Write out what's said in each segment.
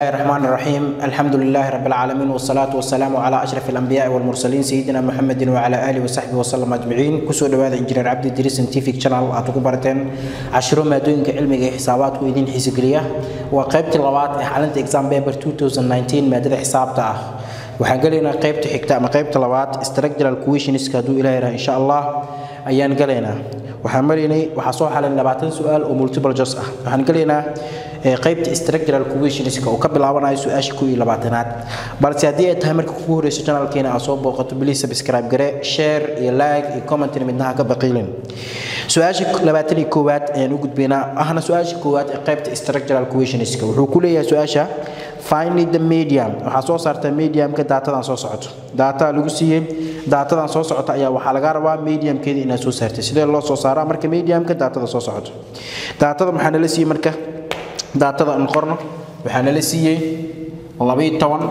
الرحمن الرحيم الحمد لله رب العالمين والصلاة والسلام على أشرف الأنبياء والمرسلين سيدنا محمد وعلى آله وصحبه وسلم أجمعين كسو دواada injineer cabdi diris scientific channel aad ugu barateen cashiro maadooyinka cilmiga iyo xisaabaadku idin xiisigeliya waa qaybtii labaad ee xalinta exam paper 2019 maadada xisaabta ah waxaan gelaynaa qaybta xigta ama qaybta labaad structural questionska hadduu ilaah yaraha insha allah ayaan gelaynaa waxaan maraynay waxaa soo xalin labaatan su-aal oo multiple jos ah waxaan gelaynaa qaybta structural questionska oo ka bilaabanayo su-aasha koo iyo labaatanaad balse haddii ay tahay marka kugu horeyso channelkeena aad soo booqato please subscribe gare share iyo like iyo commentna midnaha ka baqiilin su-aasha labaatan iyo koowaad ayaan u gudbaynaa ahna su-aasha koowaad ee qaybta structural questionska wuxuu ku leeyahay su-aasha find the medium waxaa soo saartaa mediumka daatadan soo socoto daataa lagu siiyey daatadan soo socota ayaa waxaa laga rabaa mediumkeeda inaad soo saartay sidee loo soo saaraa marka mediumka daatada soo socoto daatada maxaa nala siiyey marka daatada aan qorno waxaa nala siiyey labiyo toban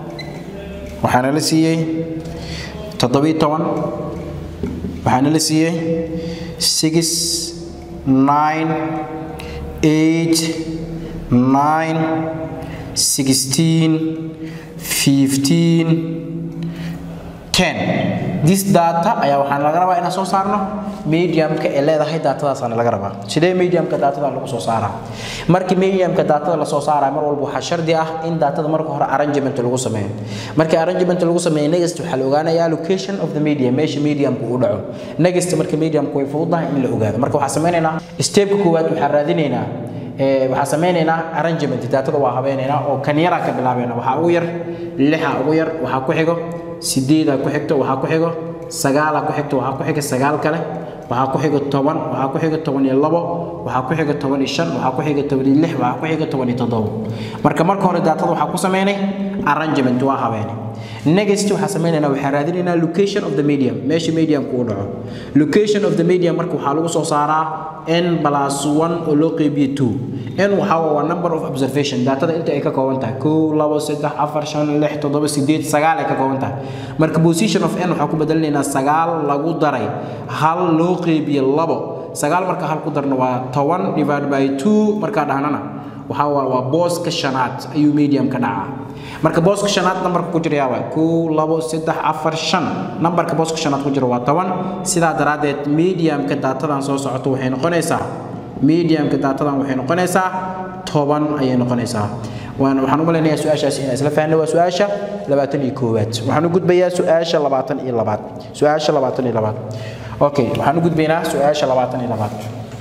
waxaa nala siiyey toddobiyo toban waxaa nala siiyey six nine eight nine sixteen fifteen ten this data ayaa waxaan laga rabaa inaan soo saarno mediumka ee leedahay daatadaasana laga rabaa sidee mediumka daatada lagu soo saaraa markii mediumka daatada lasoo saaraa mar walba waxaa shardi ah in daatada marka hore arrangement lagu sameeyo markii arrangement lagu sameeyo next waxaa la ogaanayaa location of the medium meesha mediumka uu dhaco next marka mediumka way fududahay in la ogaado marka waxaa sameynaynaa stepka koowaad waxaan raadinaynaa waxaan sameynaynaa arrangement daatada waa habeynaynaa oo kan yaraa ka bilaabayna waxaa ugu yar lixa ugu yar waxaa ku xigo sideedaa ku xigto waxaa ku xigo sagaalaa ku xigto waxaa ku xiga sagaal kale waxaa ku xiga toban waxaa ku xiga toban iyo labo waxaa ku xiga toban iyo shan waxaa ku xiga toban iyo lix waxaa ku xiga toban iyo toddobo marka marka hore daatada waxaa ku sameynay arrangement waa habeene next waxaa sameynaynaa waxaan raadinaynaa location of the medium meesha mediumka uu dhaco location of the medium marka waxaa lagu soo saaraa n plus one oo loo qeybiyo two n waxaa waa number of observation daatada inta ay ka kooban tahay kow labo saddex afar shan lix toddoba sideed sagaal ay ka kooban tahay marka position of n waxaa ku bedelinaynaa sagaal lagu daray hal loo qeybiyo labo sagaal marka hal ku darna waa toban divided by two markaa dhahnana waxaa waa waa booska shanaad ayuu medium ka dhacaa marka booska shanaad nambarka ku jira yaaba kow labo saddex afar shan nambarka booska shanaad ku jira waa toban sidaa daraaddeed mediumka daatadan soo socoto waxay noqonaysaa mediumka daatadan waxay noqonaysaa toban ayay noqonaysaa waan waxaan u malaynayaa su-aashaasi inaan isla fahnay waa su-aasha labaatan iyo koowaad waxaan u gudbayaa su-aasha labaatan iyo labaad su-aasha labaatan iyo labaad okay waxaan u gudbaynaa su-aasha labaatan iyo labaad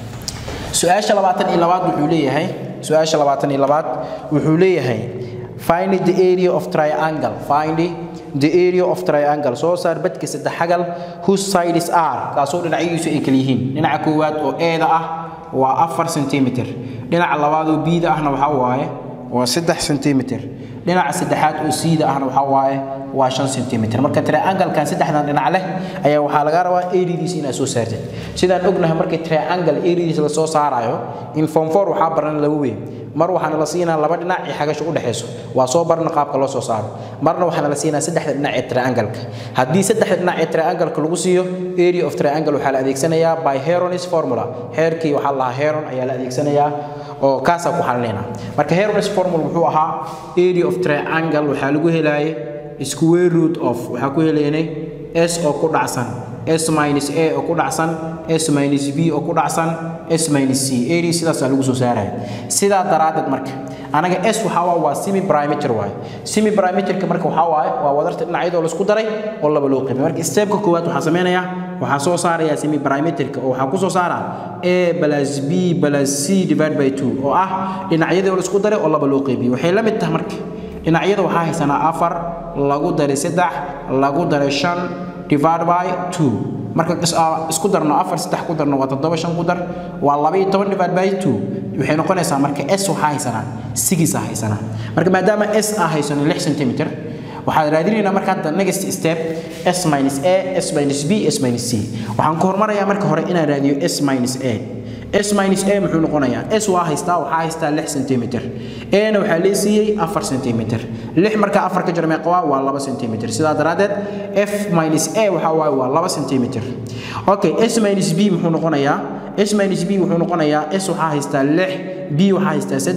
su-aasha labaatan iyo labaad wuxuu leeyahay su-aasha labaatan iyo labaad wuxuu leeyahay find the area of triangle find the area of triangle soo saar badka saddex xagal whose sides are kaasoo dhinacyadiisu ay kala yihiin dhinaca koowaad oo eeda ah waa afar centimeter dhinaca labaad oo biida ahna waxaa waaye waa saddex centimeter dhinaca saddexaad oo siida ahna waxaa waaye waa shan centimeter marka triangle-kan saddexdan dhinac leh ayaa waxaa laga rabaa eridiisa inaad soo saartid sidaan ognahay markii triangle eridiisa la soo saarayo in form four waxaa baran laba weyn mar waxaana la siinaa laba dhinac iyo xagasha u dhexayso waa soo barna qaabka loo soo saaro marna waxaana la siinaa saddexda dhinac ee triangle-ka haddii saddexda dhinac ee triangle-ka lagu siiyo area of triangle waxaa la adeegsanayaa by heronis formula heerkii waxaa la lahaa heron ayaa la adeegsanayaa oo kaasaa ku xalinayna marka heronis formula wuxuu ahaa area of triangle waxaa lagu helaayay square root of waxaa ku helaynay s oo ku dhacsan s minus a oo ku dhacsan s minus b oo ku dhacsan s minus c area sidaasaa lagu soo saaraya sidaa daraaddeed marka anaga s waxaa waa waa semi perimeter waaye semi perimeterka marka waxaa waaye waa wadarta dhinacyadoo laisku daray oo laba loo qeybay marka stepka koowaad waxaa sameynayaa waxaa soo saarayaa semi perimeterka oo waxaa ku soo saaraa a plus b plus c divided by two oo ah dhinacyadoo laisku daray oo laba loo qeybiyey waxay la mid tahay marka dhinacyada waxaa haysanaa afar lagu daray saddex lagu daray shan divide by two marka isku darno afar saddex ku darno waa toddoba shan ku dar waa laba iyo toban divide by two waxay noqonaysaa marka s waxaa haysanaa sigis a haysanaa marka maadaama s a haysano lix centimeter waxaad raadinaynaa marka hadda next step s minus a s minus b s minus c waxaan ku hormarayaa marka hore inaan raadiyo s minus a s minus a muxuu noqonayaa s waa haystaa waxaa haystaa lix centimeter ana waxaa lee siiyey afar centimeter lix markaa afar ka jira meeqa waa waa laba centimeter sidaa daraaddeed f minus a waxaa waaye waa laba centimeter okay s minus b muxuu noqonayaa s minus b wuxuu noqonayaa s waxaa haystaa lix b waxaa haystaa saddex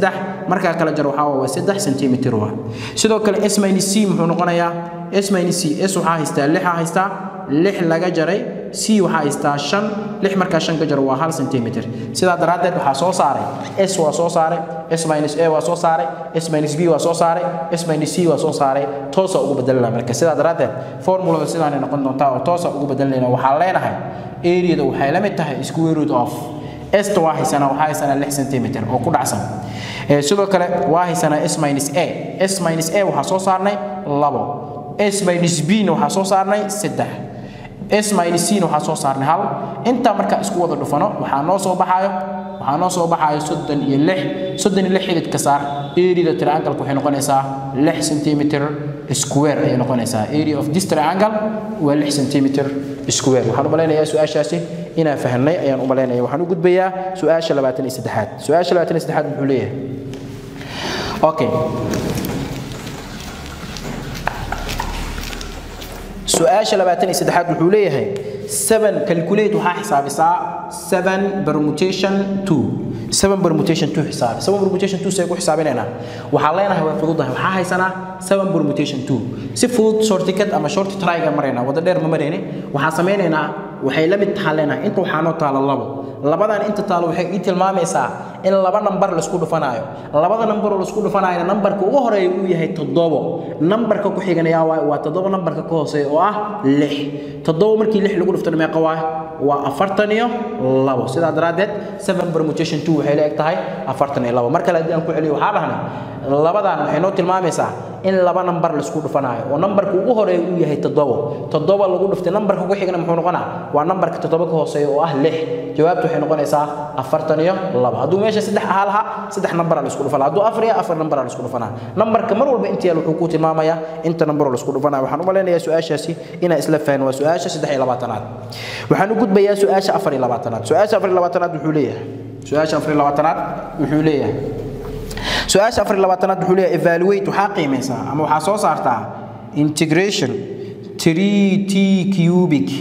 markaa kala jar waxaa waa saddex centimeter waa sidoo kale s minus c muxuu noqonayaa s minus c s waxaa haystaa lixa haystaa lix laga jaray c waxaa haystaa shan lix markaa shan ka jaro waa hal centimeter sidaa daraaddeed waxaa soo saaray s waa soo saaray s minus a waa soo saaray s minus b waa soo saaray s minus c waa soo saaray toosa ugu bedelanaa marka sidaa daraaddeed formulada sidaanay noqon doontaa oo toosa ugu bedelanayna waxaan leenahay areada waxay la mid tahay square root of esta waa haysanaa waxaa haysanaa lix centimeter oo ku dhacsan sidoo kale waa haysanaa s minus a s minus a waxaa soo saarnay labo s minus b na waxaa soo saarnay saddex s minus c na waxaa soo saarnay hal intaa markaa isku wada dhufano waxaa noo soo baxaayo waxaa noo soo baxaayo soddon iyo lix soddon iyo lix xididka saar areada triangle waxay noqonaysaa lix centimeter square ayay noqonaysaa area of this triangle waa lix centimeter square waxaan u malaynayaa su-aashaasi inaan fahnay ayaan u malaynaya waxaan u gudbayaa su-aasha labaatan iyo saddexaad su-aasha labaatan iyo saddexaad muxuu leeyahay okay su-aasha labaatan iyo saddexaad wuxuu leeyahay seven calculate waxaa xisaabisaa seven permutation two seven permutation two xisaabi seven permutation two say ku xisaabinaynaa waxaa leenahay way fududahay waxaa haysanaa seven permutation two si fudud shortcut ama short tryga maraynaa wada dheer ma marayne waxaa samaynaynaa waxay la mid tahaan leenahay inta waxaa noo taala labo labadan inta taalo waxay ii tilmaamaysaa in laba nambar laisku dhufanaayo labada nambar oo laisku dhufanaayona nambarka ugu horeeya uu yahay toddobo nambarka ku xiganayaa waa waa toddoba nambarka ka hooseeya oo ah lix toddoba markii lix lagu dhuftana meeqa waa waa afartan iyo labo sidaa daraaddeed seven permutation two waxay la eg tahay afartan iyo labo mar kale haddii aan ku celiyo waxaa dhahnay labadan waxay noo tilmaamaysaa in laba nambar laisku dhufanaayo oo nambarka ugu horeeya uu yahay toddobo toddoba lagu dhuftay nambarka ku xigana muxuu noqonaa waa nambarka toddoba ka hooseeya oo ah lix jawaabtu waxay noqonaysaa afartan iyo labo hadduu meesha saddex ahaa lahaa saddex nambara laisku dhufanaa hadduu afar iyo afar nambara laisku dhufanaa nambarka mar walba inta yaal wuxuu ku tilmaamayaa inta nambaroo laisku dhufanaa waxaan u malaynayaa su-aashaasi inaan isla fahno waa su-aasha saddex iyo labaatanaad waxaan u gudbayaa su-aasha afar iyo labaatanaad su-aasha afar iyo labaatanaad wuxuu leeyahay su-aasha afar iyo labaatanaad wuxuu leeyahay su-aasha afar iyo labaatanaad wuxuu leeyahay evaluate waxaa qiimaysaa ama waxaa soo saartaa integration 3 t cubic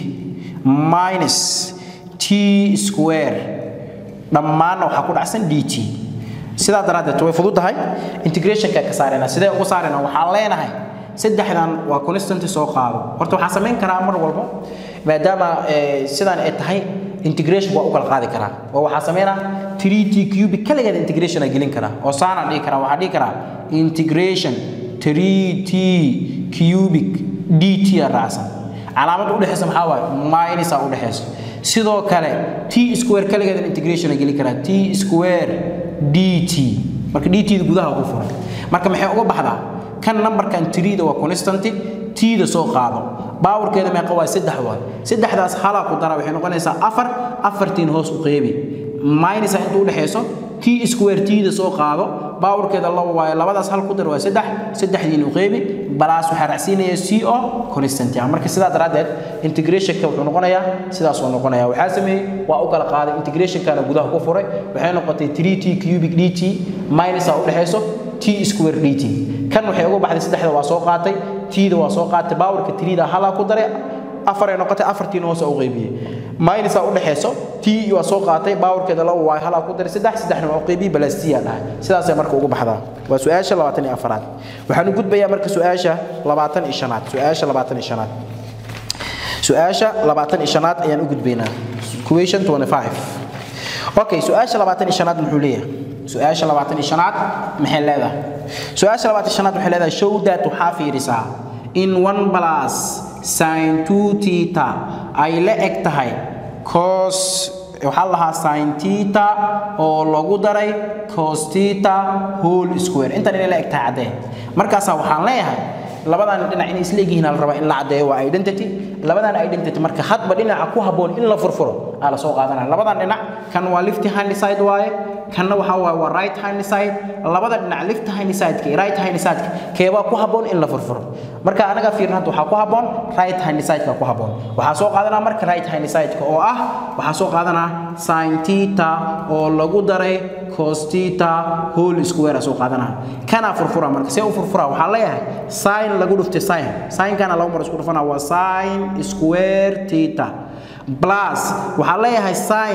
minus t square dhammaanna waxaa ku dhacsan dt sidaa daraaddeed way fududahay integrationka ka saarayna sidee ugu saarayna waxaan leenahay saddexdan waa constanti soo qaado horta waxaa samayn karaa mar walba maadaama sidaan ay tahay integration waa u kala qaadi karaa oo waxaa sameynaa 3t cubic kaligeed integration ay gelin karaa oo saanaan dhihi karaa waxaa dhihi karaa integration 3t cubic dt aa raacsan calaamad u dhexeysa maxaa waaye minus aa u dhexeysa sidoo kale t square kaligeed integration ay gelin karaa t square dt marka dt da gudaha ku furan marka maxay uga baxdaa kan numberkan 3da waa constanti t da soo qaado باورkeeda meeqa waa saddex waa saddexdaas hala ku dara waxay noqonaysaa afar afartiin hoos u qeybi minus inta u dhaxeyso t square t da soo qaado باورkeeda laba waa labadaas hal ku dar waa saddex saddexdiin u qeybi balaas waxa raacsiinaya c o constant ah marka sidaa daraadeed integrationka wuxuu noqonayaa sidaas uu noqonayaa waxa sameeyay waa u kala qaaday integrationkana gudaha ku furay waxay noqotay 3t cubic dt minus u dhaxeyso t square dt kan waxay uga baxday saddexda waa soo qaatay t da waa soo qaatay powerka 3 da hala ku daray afar ay noqotay afartiin hoos u qaybiyay minus u dhaxeyso t waa soo qaatay powerkeeda laba waa hala ku daray saddex saddexna waa qaybiyay balastiya dhahay sidaas ay marka ugu baxdaa waa su'aasha 24aad waxaan u gudbayaa marka su'aasha 25aad su'aasha 25aad su'aasha 25aad ayaan u gudbaynaa question 25 okay su'aasha 25aad muxuu leeyahay su-aasha labaatan iyo shanaad maxay leedahay su-aasha labaatan shanaad waxay leedahay show that waxaa fiirisaa in one plus sin two theta ay la eg tahay cos waxaa la lahaa sin theta oo lagu daray cos theta whole square intan inay la eg tahay caddee markaasaa waxaan leeyahay labadan dhinac inay isla egyihiin la rabaa in la caddeeyo waa identity labadan identity marka hadba dhinaca ku habboon in la furfuro aa la soo qaadanaya labadan dhinac kan waa left hand side waaye kanna waxa waaye waa right hand side labada dhinac left hand side ka right hand side ka keebaa ku habboon in la furfuro marka anaga fiirna hadda waxaa ku habboon right hand side ka ku habboon waxaa soo qaadanaa marka right hand side ka oo ah waxaa soo qaadanaa sin theta oo lagu daray cos theta whole square soo qaadanaa kana furfura marka see u furfura waxaa leeyahay sin lagu dhuftay sin sin kana laba mar isku dhufanaa waa sin square theta plus waxaa leeyahay sin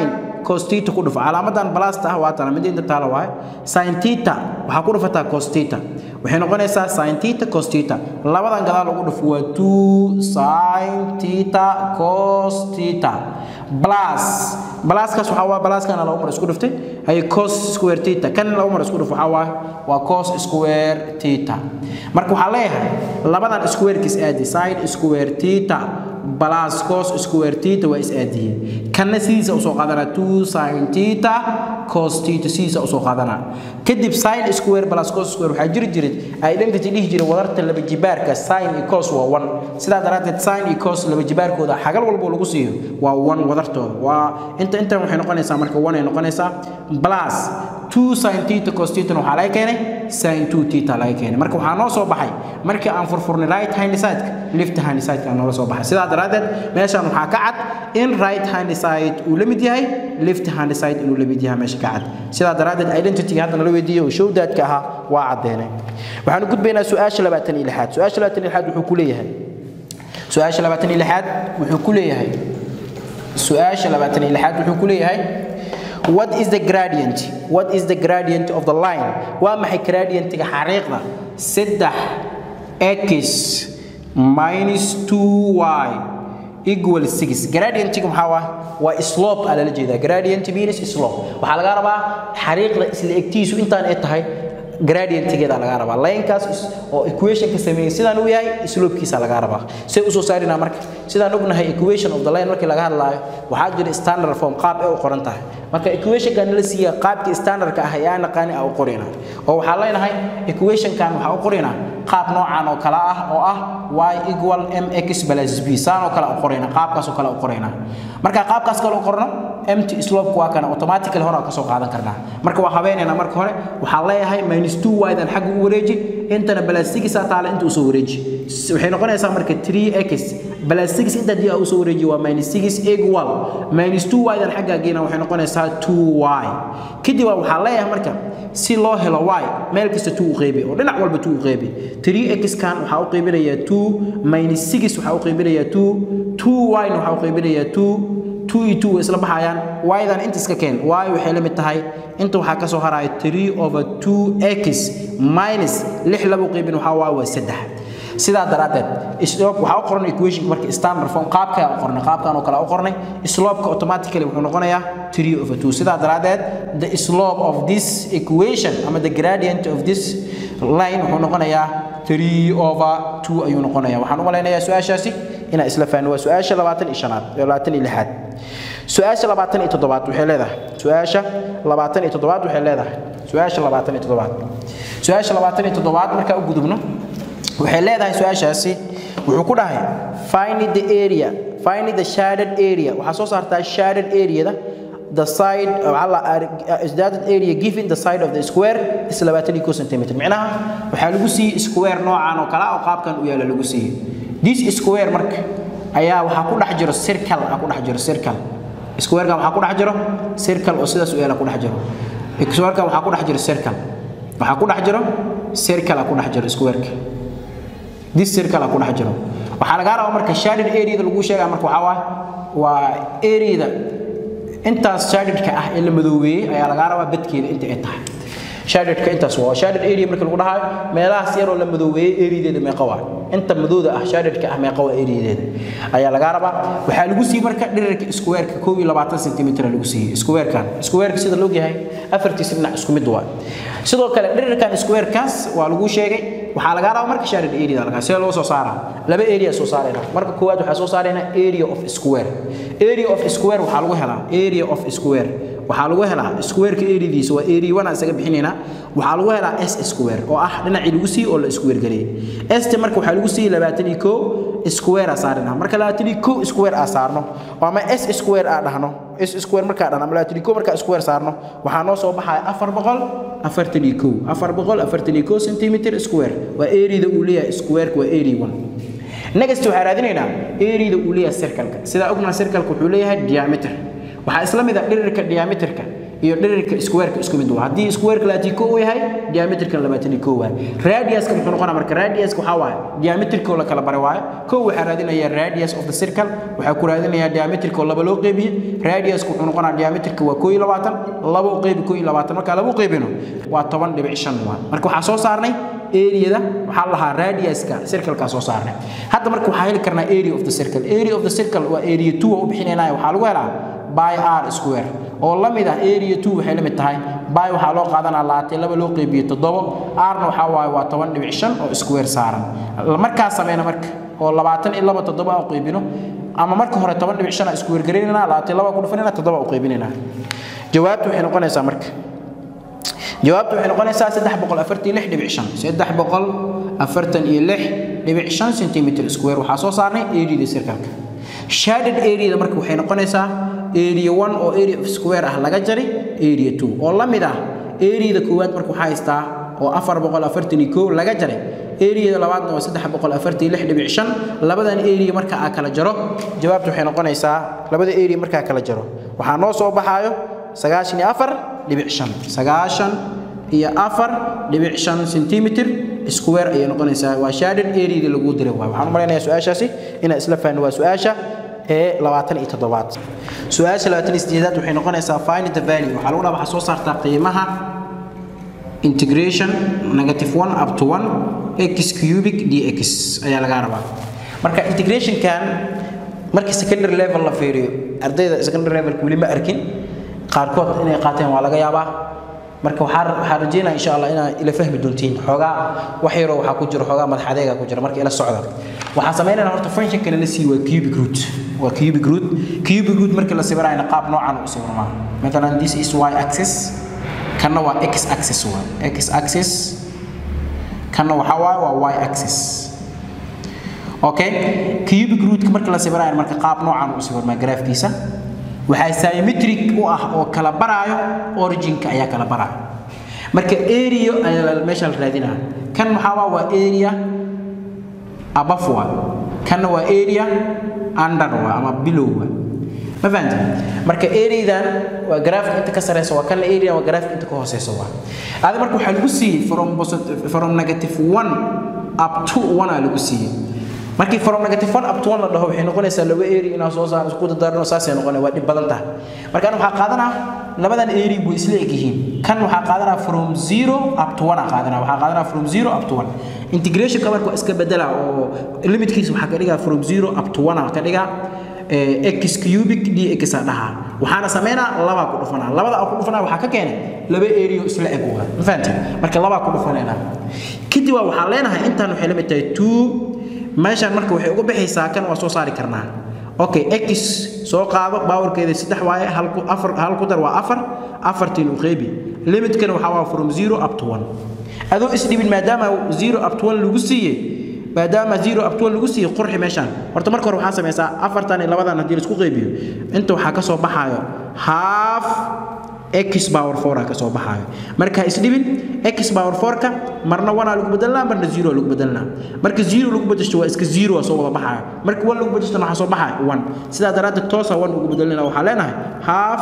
cos theta ku dhufo calaamadan balasta ah waa tana mid inta taala waaye sin theta waxaa ku dhufataa cos theta waxay noqonaysaa sin theta cos theta labadan gadaal ugu dhufo waa 2 sin theta cos theta plus pluskaas waxaa waa pluskana laba mar isku dhuftay hay cos square theta kan laba mar isku dhufo waxaa waa waa cos square theta marka waxaa leeyahay labadan squarekiis aadi sin square theta plus cos square theta waa is aadiyeen kanna sidiisa usoo qaadanaa 2 sin theta cos theta sidiisa usoo qaadanaa kadib sin square plus cos square waxaa jiri jiray identity dhihi jiray wadarta laba jibaarka sin iyo cos waa 1 sidaa daraaddeed sin iyo cos laba jibaarkooda xagal walbo lagu siiyo waa 1 wadartooda waa inta intan waxay noqonaysaa marka 1 ay noqonaysaa plus 2 sin theta cos theta waxaa laga keenay sin 2 theta laga keenay marka waxaa noo soo baxay markii aan furfurnay right hand side left hand side ka noola soo baxay sidaa daraaddeed meeshaan waxaa ka cad in right hand side uu la mid yahay left hand side inuu la mid yahay meesha ka cad sidaa daraaddeed identity hadda nala weydiiyey oo showdaadka ahaa waa caddeenay waxaan u gudbaynaa su-aasha labaatan iyo lixaad su-aasha labaatan iyo lixaad wuxuu ku leeyahay su-aasha labaatan iyo lixaad wuxuu ku leeyahay su-aasha labaatan iyo lixaad wuxuu ku leeyahay what is the gradient what is the gradient of the line waa maxay gradientiga xariiqda saddex x minus 2y equal 6 gradientiga maxaa waa waa slope ala la jeedaa gradient means slope waxaa laga rabaa xariiqda isla egtiisu intaan ay tahay gradientigeeda laga rabaa linekaas oo equationka sameeyay sidaan uu yahay slopekiisa laga rabaa say usoo saarinaa marka sidaan ognahay equation of the line markii laga hadlaayo waxaa jira standard form qaab ay u qoran tahay marka equationkan la siiya qaabkii standardka ah ayaa naqaani ah u qorina oo waxaa leenahay equationkan waxaa u qorina qaab noocan oo kale ah oo ah y equal mx plus b saan oo kale u qorina qaabkaas oo kale u qorina marka qaabkaas kale u qorno empty slope waa kana automatically hore ka soo qaadan karnaa marka waa habeenayna marka hore waxaa leeyahay minus 2y dan xagga u wareeji intana plus 6 taala inta u soo wareeji waxay noqonaysaa marka 3x plus 6 inta dii u soo wareeji waa minus 6 equal minus 2y dan xagga geena waxay noqonaysaa 2y kadib waxaa leeyahay marka si loo helo y meel kasta 2 u qeybi oo dhinac walba 2 u qeybi 3x kan waxaa u qeybinayaa 2 minus 6 waxaa u qeybinayaa 2 2y na waxaa u qeybinayaa 2 2 iyo 2 isla baxayaan y-dan inta iska keen y waxay la mid tahay inta waxaa ka soo haraya 3 over 2x minus 6 laba qeybin waxaa waaye waa 3 sidaa daraaddeed slope waxaa u qoran equation marka standard form qaabkaa u qornay qaabkan oo kale u qornay slope-ka automatically wuxuu noqonayaa 3 over 2 sidaa daraaddeed the slope of this equation ama the gradient of this line wuxuu noqonayaa 3 over 2 ayuu noqonayaa waxaan u malaynayaa su-aashaasi inaa isla fahno waa su-aasha labaatan iyo shanaad labaatan iyo lixaad su-aasha labaatan iyo toddobaad waxay leedahay su-aasha labaatan iyo toddobaad waxay leedahay su-aasha labaatan iyo toddobaad su-aasha labaatan iyo toddobaad markaa u gudubno waxay leedahay su-aashaasi wuxuu ku dhahay find the area find the shaded area waxaa soo saartaa shaded areada the side is that area given the side of the square is 22 cm macnaha waxaa lagu siiyey square noocan oo kale oo qaabkan u yaala lagu siiyey this square marka ayaa waxaa ku dhex jiro circle ah ku dhex jiro circle square-kan waxaa ku dhex jiro circle oo sidaas u yaala ku dhex jiro square-kan waxaa ku dhex jiro circle waxaa ku dhex jiro circle ah ku dhex jiro square-ka this circle ah ku dhex jiro waxaa lagaa rabaa marka shaded area-da lagu sheegaa marka waxaa waa waa area-da intaas shadedka ah ee la madoobeeyey ayaa lagaa rabaa badkeeda inta ay tahay shadedka intaas waa shaded area marka lagu dhahayo meelahaas yaroo la madoobeeyey areadeeda meeqa waa inta madooda ah shadedka ah meeqa waa areadeeda ayaa lagaa rabaa waxaa lagu siiyey marka dhirirka squareka kow iyo labaatan centimeter lagu siiyey squarekan squareka sida loo yahay afartiisa dhinac isku mid waa sidoo kale dhirirkan squarekaas waa lagu sheegay waxaa lagaa rabaa marka shaded area lagaa see loo soo saaraa laba area soo saarayna marka koowaad waxaa soo saarayna area of square area of square waxaa lagu helaa area of square waxaa lagu helaa squareka areadiisa waa area one aan isaga bixinaynaa waxaa lagu helaa s square oo ah dhinacii lagu siiyey oo la square gareeyey st marka waxaa lagu siiyey labaatan iyo kow square aa saarina marka labaatan iyo kow square aa saarno oo ama s square aa dhahno s square markaa dhahno ama labaatan iyo kow markaa square saarno waxaa noo soo baxaya afar boqol afartan iyo kow afar boqol afartan iyo kow centimeter square waa areada uu leeyahay squareka waa area one next waxaa raadinaynaa areada uu leeyahay circle-ka sidaa ognaha circle-ka wuxuu leeyahay diameter waxaa isla mid ah dhirirka diameterka iyo dhirirka squareka isku mid waa haddii squareka labaatan kow uu yahay diametrika labaatan kow waay radiuska muxuu noqonaa marka radiuska waxaa waaye diametrikoo la kala baray waaye kow waxaa raadinaya radius of the circle waxaa ku raadinaya diametrikoo laba loo qeybiye radiuska wuxuu noqonaa diametrika waa koo iyo labaatan laba u qeybi koo iyo labaatan markaa laba u qeybino waa toban dhibic shan waa marka waxaa soo saarnay areada waxaa lahaa radiuska circleka soo saarnay hadda marka waxaa heli karnaa area of the circle area of the circle waa area 2 oo u bixinaynaa waxaa lagu helaa by r square oo la mid ah area 2 waxay la mid tahay by waxaa loo qaadanaa laatay laba loo qeybiyo toddobo rna waxaa waaye waa toban dhibic shan oo square saaran markaa sameyna marka oo labaatan iyo laba toddoba u qeybino ama marka hore toban dhibic shan square garaynayna laatay laba ku dhufanayna toddoba u qeybinayna jawaabtu waxay noqonaysaa marka jawaabtu waxay noqonaysaa saddex boqol afartan iyo lix dhibic shan saddex boqol afartan iyo lix dhibic shan centimeter square waxaa soo saarnay areada circleka shaded areada marka waxay noqonaysaa area one oo area of square ah laga jaray area two oo la mid ah areada koowaad marka waxaa haystaa oo afar boqol afartan iyo kow laga jaray areada labaadna waa saddex boqol afartan iyo lix dhibic shan labadan area marka aa kala jaro jawaabtu waxay noqonaysaa labada area markaa kala jaro waxaa noo soo baxaayo sagaashan iyo afar dhibic shan sagaashan iyo afar dhibic shan centimeter square ayay noqonaysaa waa shaded areada lagu diray waay waxaan u malaynayaa su-aashaasi inaan isla fahno waa su-aasha ee labaatan iyo toddobaad su-aasha labaatan iyo sideedaad waxay noqonaysaa find the value waxaa lagu dhaha waxaa soo saartaa qiimaha integration negative one up to one x cubic dx ayaa laga rabaa marka integrationkan markii secondary level la fiiriyo ardayda secondary level weli ma arkin qaarkood inay qaateen waa laga yaabaa marka waxaa waxaa rajeynaya insha allah inaa ila fahmi doontiin xoogaa wax yaroo waxaa ku jiro xoogaa madax adeega ku jira marka ila socda waxaan samaynayna horta functionkana la sii waa cubic root waa cubic root cubic root markii la sawirayna qaab noocan u sawirmaa matalan this is y axis kanna waa x axis waa x axis kanna waxaa waaye waa y axis okay cubic rootka markii la sawirayna marka qaab noocan u sawirmaa graafkiisa waxaa symmetric u ah oo kala baraayo originka ayaa kala baraayo marka area ayaa meesha la raadinaa kan maxaa waa waa area above waa kanna waa area under waa ama below waa ma fahamta marka areadan waa graafka inta ka sareysa waa kanna area waa graafka inta ka hooseysa waa adi marka waxaa lagu siiyey from from negative one up to one aa lagu siiyey markii from negative one up to one la dhaho waxay noqonaysaa laba area inaa soo saarno isku dadarno saasay noqonay waa dhib badan tahay marka ana waxaa qaadanaa labadan area buu isla eg yihiin kan waxaa qaadanaa from zero up to one aa qaadanaa waxaa qaadanaa from zero up to one integrationka marka waa iska bedela oo limitkiisa waxaa ka dhigaa from zero up to one aa ka dhigaa x cubic dx aa dhahaa waxaana sameynaa labaa ku dhufanaa labada aa ku dhufanaa waxaa ka keenay laba area isla eg waa ma fahamtay marka labaa ku dhufanayna kadib waa waxaan leenahay intaan waxay la mid tahay two meeshaan marka waxay uga baxaysaa kan waa soo saari karnaa okay x soo qaado baawarkeeda saddex waaye hal ku afar hal ku dar waa afar afartiin u qeybi limitkana waxaa waa from zero up to one adoo isdhibin maadaama zero up to one lagu siiyey maadaama zero up to one lagu siiyey qurxi meeshaan horta marka hore waxaa samaysaa afartan iyo labadan haddii laisku qeybiyo inta waxaa ka soo baxaayo half x power 4 ka soo baxaayo marka isdhibin x power 4 ka marna 1 lagu bedelnaa marna 0 lagu bedelnaa marka 0 lagu bedesho waa iska 0 soo wada baxaayo marka 1 lagu bedesho waxa soo baxaayo 1 sidaa daraaddeed toosa 1 ugu bedelnaa waxaa leenahay half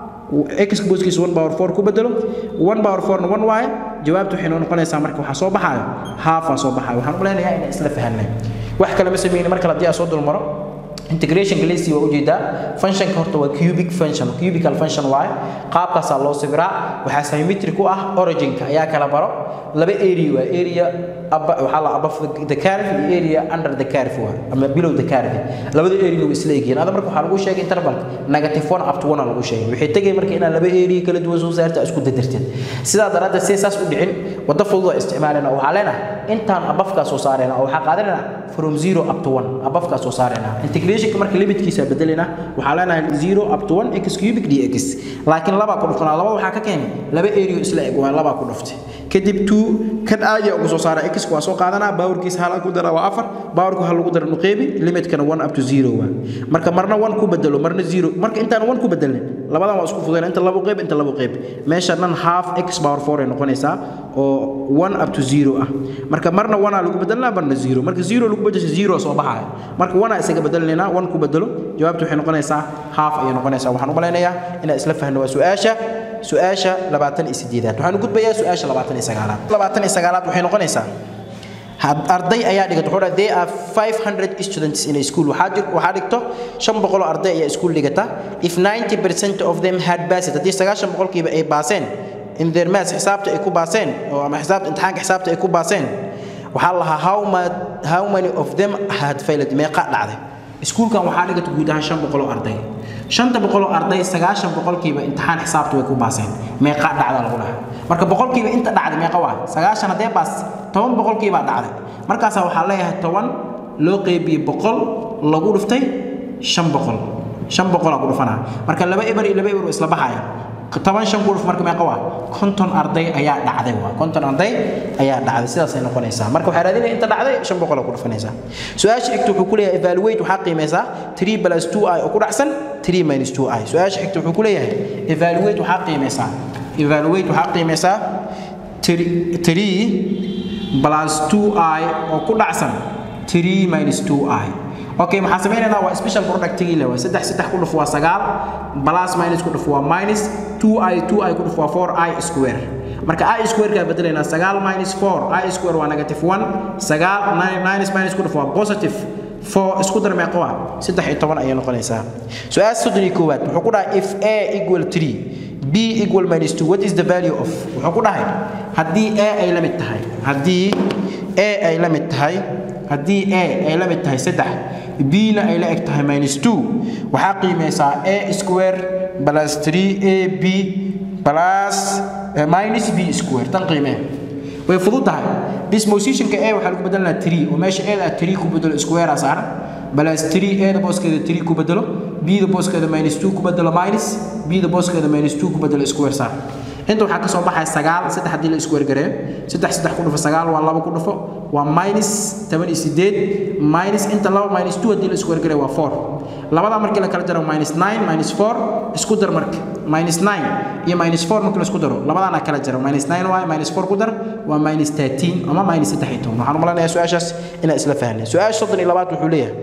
x booskiisa 1 power 4 ku bedelo 1 power 4 na 1 waaye jawaabtu waxay noo noqonaysaa marka waxaa soo baxaayo half aa soo baxaayo waxaan u leenayaa inaan isla fahanay wax kale ma sameeyni marka haddii aan soo dulmaro integration galeysi waa ujeedaa functionka horta waa cubic function cubical function waaye qaabkaasaa loo sawiraa waxaa symmetric u ah originka ayaa kala baro laba area waa area waxaa la above the curve iyo area under the curve waa ama below the curve labada area way isla egyihiin ada marka waxaa lagu sheegay intervalka negative one up to one lagu sheegay waxay tegay marka inaad laba area kala duwan soo saarta isku dadarteed sidaa daraaddeed si saas u dhicin waddo fudud oo isticmaalena waxaa leenahay intaan abafkaa soo saarayna oo waxaa qaadanayna from zero up to one abafkaa soo saarayna integration marka limitkiisa bedelina waxaa leenahay zero up to one x cubic dx laakiin labaa ku dhuftanaa laba waxaa ka keenay laba area isla eg waa labaa ku dhuftay kadib two kan aadiya ugu soo saara x waa soo qaadanaa baawarkiisa hal ku dara waa afar baawarku hal lagu dara nuqeybi limitkana one up to zero waa marka marna one ku bedelo marna zero marka intaan one ku bedelnin labadan waa isku fudayna inta labo qeyb inta labo qeyb meesha dhan half x power four ay noqonaysaa oo one up to zero ah marka marna one aa lagu bedelnaa marna zero marka zero lagu bedesho zero soo baxaya marka one aa isaga bedelinaynaa one ku bedelo jawaabtu waxay noqonaysaa half ayay noqonaysaa waxaan u malaynayaa inaan isla fahno waa su-aasha su-aasha labaatan iyo sideedaad waxaan u gudbayaa su-aasha labaatan iyo sagaalaad labaatan iyo sagaalaad waxay noqonaysaa arday ayaa dhigata wuxuu they are 500 students in a school waxaa jir waxaa dhigto 500 arday ayaa iskuul dhigata if 90% of them had passed haddii 90 boqolkiiba ay baaseen in their maths xisaabta ay ku baaseen oo ama xisaabta imtixaanka xisaabta ay ku baaseen waxaa la lahaa how, ma, how many of them had failed meeqa dhacday iskuulkan waxaa dhigata guud ahaan 500 oo arday shanta boqol oo arday sagaashan boqolkiiba imtixaan xisaabta way ku baaseen meeqa dhacda lagu lahaa marka boqolkiiba inta dhacday meeqa waa sagaashan haddee baas toban boqolkiibaa dhacday markaasaa waxaa leeyahay toban loo qeybiyey boqol lagu dhuftay shan boqol shan boqolaa ku dhufanaa marka laba eber iyo laba eber waa isla baxaya toban shan ku dhuf marka meeqa waa konton arday ayaa dhacday waa konton arday ayaa dhacday sidaasay noqonaysaa marka waxaa raadinaya inta dhacday shan boqolaa ku dhufanaysaa su-aasha xigta wuxuu ku leeyahay evaluate waxaa qiimeysaa three plus two i oo ku dhacsan three minus two i su-aasha xigta wuxuu ku leeyahay evaluate waxaa qiimeysaa evaluate waxaa qiimeysaa three plus two i oo ku dhacsan three minus two i okay maxaa sameynaynaa waa special productigii le waa saddex saddex ku dhuf waa sagaal plus minus ku dhuf waa minus two i two i ku dhuf waa four i square marka i square kaa bedelaynaa sagaal minus four i square waa negative one sagaal minus minus ku dhuf waa positive four isku dar meeqa waa saddex iyo toban ayay noqonaysaa su-aal soddon iyo koowaad wuxuu ku dhahay if a equal three b equal minus two what is the value of wuxuu ku dhahay haddii a ay la mid tahay haddii a ay la mid tahay haddii a ay la mid tahay saddex b-na ay la eg tahay minus two waxaa qiimeysaa a square plus three a b plus minus b square tan qiimee way fudud tahay dispositionka a waxaa lagu bedelanaa three oo meesha a three ku bedelo square saaran plus three a da booskeeda three ku bedelo b da booskeeda minus two ku bedelo minus b da booskeeda minus two ku bedelo square saar inta waxaa kasoo baxaya sagaal saddex haddii la square gareeyo saddex saddex ku dhufo sagaal waa laba ku dhufo waa minus toban iyo sideed minus inta laba minus two haddii la square gareeyo waa four labada markii la kala jaro minus nine minus four isku dar marka minus nine iyo minus four markii la isku daro labadaana kala jaro minus nine waaye minus four ku dar waa minus thirteen ama minus saddex iyo toban waxaan u malanayaa su-aashaas inaan isla fahnay su-aasha soddon iyo labaad wuxuu leeyahay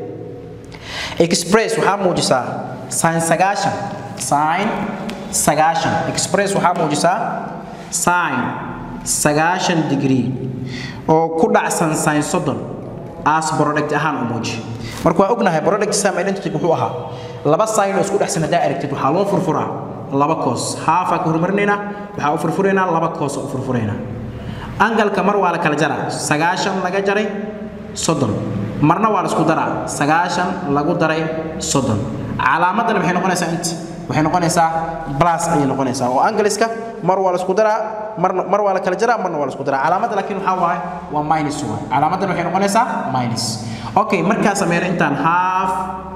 express waxaa muujisaa sin sagaashan sin sagaashan express waxaa muujisaa sin sagaashan degree oo ku dhacsan sin soddon as product ahaan u muuji marka waa ognahay product sam identity wuxuu ahaa laba sin oo isku dhexsan haddaa aragtid waxaa loo furfuraa laba koos haafaa ka horumarinaynaa waxaa u furfuraynaa laba koos u furfuraynaa angalka mar waa la kala jaraa sagaashan laga jaray soddon marna waa la isku daraa sagaashan lagu daray soddon calaamadana maxay noqonaysaa int waxay noqonaysaa plus ayay noqonaysaa oo angaliska mar waa la isku daraa marna mar waa la kala jaraa marna waa la isku daraa calaamadda laakiin waxaa waaye waa minus waay calaamaddan waxay noqonaysaa minus okay markaa sameyna intaan half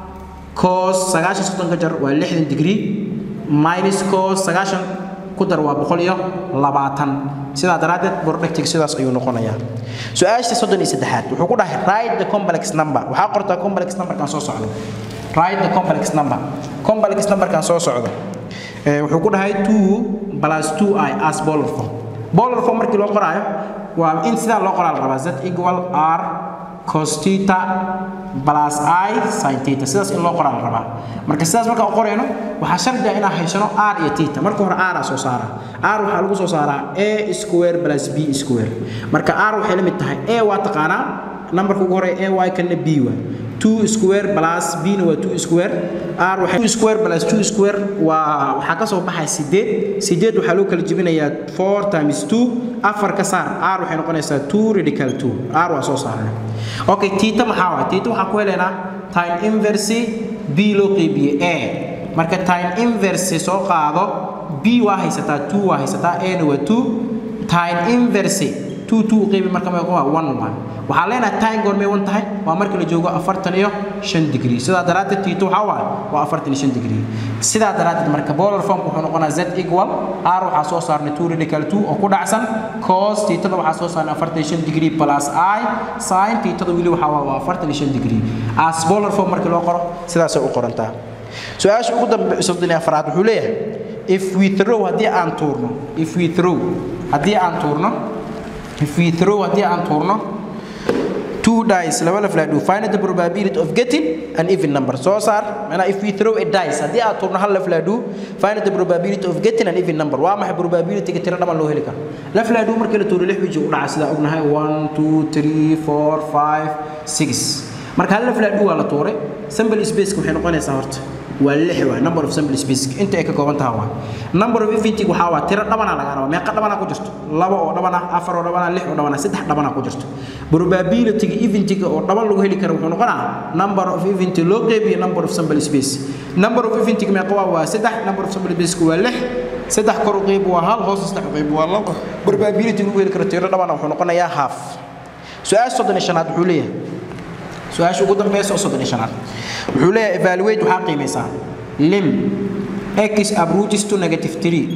cos sagaashan soddon ka jar waa lixdan degree minus cos sagaashan ku dar waa boqol iyo labaatan sidaa daraaddeed productig sidaas ayuu noqonayaa su-aasha soddon iyo saddexaad wuxuu ku dhahay write the complex number waxaa qortaa complex numberkan soo socdo write the complex number complex numberkan soo socdo wuxuu ku dhahay two plus two i as bolar form bolar form markii loo qoraayo waa in sidaa loo qoraa la rabaa z equal r cos theta plus i sin theta sidaas in loo qoraa la rabaa marka sidaas marka u qorayno waxaa shardi ah inaan haysano r iyo theta marka hore r aa soo saara r waxaa lagu soo saaraa a square plus b square marka r waxay la mid tahay a waa taqaanaa numberka ugu horeeya a y kana b waa 2 square plus b na waa 2 square r waxay 2 square plus 2 square waa waxa ka soo baxay 8 8 waxa loo kala jibinayaa 4 times 2 afar ka saar r waxay noqonaysaa 2 radical 2 r waa soo saarnaa okay theta maxaa waa theta waxa ku helaynaa tan inverse b loo qeybiye a marka tan inverse soo qaado b waa haysataa 2 waa haysataa a na waa 2 tan inverse 2 2 qeybi marka ma waa 1 1 waxaa leenahay time goormay wan tahay waa marka la joogo afartan iyo shan degree sidaa daraaddeed tiito waxaa waaye waa afartan iyo shan degree sidaa daraaddeed marka bolar formka wuxuu noqonaa z equal r waxaa soo saarnay two radical two oo ku dhacsan cos tiitada waxaa soo saarnay afartan iyo shan degree plus i sin tiitada weli waxaa waa afartan iyo shan degree as bolar form markii loo qoro sidaasay u qorantaa su-aasha ugu dambe soddon iyo afraad wuxuu leeyahay if we throw haddii aan tuurno if we throw haddii aan tuurno if we throw haddii aan tuurno two dice laba la flaadhu find the probability of getting an even number soo saar mana if we throw a dice haddii aad turno hal la flaadhu find the probability of getting an even number waa maxay probability ga tiro dhaman loo heli karo la flaadhu markii la tuuro lix wiji u dhaca sida ognahay 1 2 3 4 5 6 marka hal la flaadhu waa la tuuray sample space waxay noqonaysaa horta waa lix waa number of sample space inta ay ka kooban tahay waa number of event waxa waa tiro dhabana laga rabaa meeqa dhabana ku jirto laba oo dhabana afar oo dhabana lix oo dhabana saddex dhabana ku jirto probability event oo dhaban lagu heli karo wuxuu noqonaa number of event loo qeybiyo number of sample space number of event meeqa waa waa saddex number of sample space waa lix saddex kor u qeyb waa hal hoos saddex u qeyb waa laba probability lagu heli karo tiro dhabana wuxuu noqonayaa half su-aasha soddon iyo shanaad wuxuu leeyahay su-aasha ugu dambeysa oo soddon iyo shanaad wuxuu leeyahay evaluate waxaa qiimaysaa lim x approaches to negative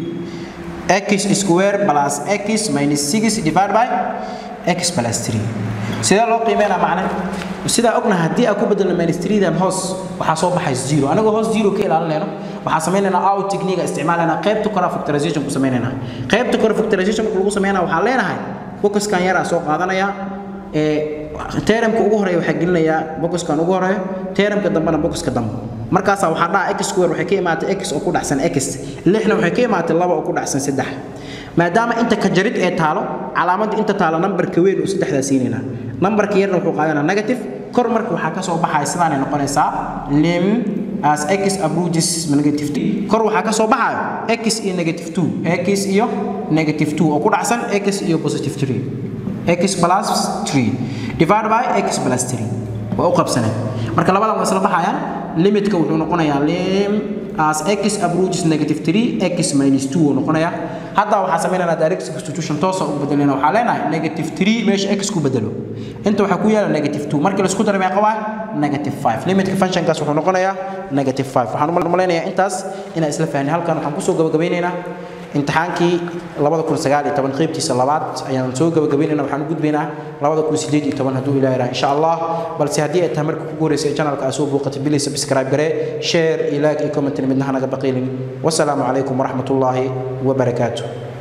3 x square plus x minus 6 divided by x plus 3 sidee loo qiimeynaa macne sidaa ognahay haddii aan ku bedelno minus 3 dan hoos waxaa soo baxay zero anagoo hoos zero ka ilaalinayno waxaa sameynaynaa out technique isticmaalayna qaybta kore factorization ku sameynaynaa qaybta kore factorization marka lagu sameynaa waxaa leenahay focuskan yaraa soo qaadanaya ee teeramka ugu horeeya waxaa gelinayaa boxkan ugu horeeyo teeramka dambena boxka dambe markaasaa waxaa dhaca x square waxay ka imaatay x oo ku dhacsan x lixna waxay ka imaatay laba oo ku dhacsan saddex maadaama inta ka jarid ee taalo calaamadda inta taalo nambarka weyn oo saddexdaa siinaynaa nambarka yarna wuxuu qaadanaa negative kor marka waxaa ka soo baxaya sidaanay noqonaysaa lim as x approaches negative 2 kor waxaa ka soo baxayo x iyo negative 2 x iyo negative 2 oo ku dhacsan x iyo positive 3 x plus 3 divided by x plus 3 waa u qabsaneen marka labadan waa isla baxayaan limitka wuxuu noqonayaa lim as x approaches negative 3 x minus 2 uu noqonayaa hadda waxaa sameynaynaa direct substitution toosa u bedelina waxaa leenahay negative 3 meesha x ku bedelo inta waxaa ku yaala negative 2 markii laisku daro meeqa waa negative 5 limitka functionkaas wuxuu noqonayaa negative 5 waxaan u malaynayaa intaas inaan isla fahnay halkan waxaan kusoo gabagabeynaynaa imtixaankii labada kun sagaal iyo toban qeybtiisa labaad ayaan soo gabagabeynayna waxaan u gudbaynaa labada kun sideed iyo toban hadduu ilaah insha allah balse haddii ay tahay marka kugu horeysa channelka aad soo booqatay bilay subscribe garee share iyo like iyo comment midnaha naga baqiilin wasalaamu calaykum waraxmatullaahi wabarakaatuh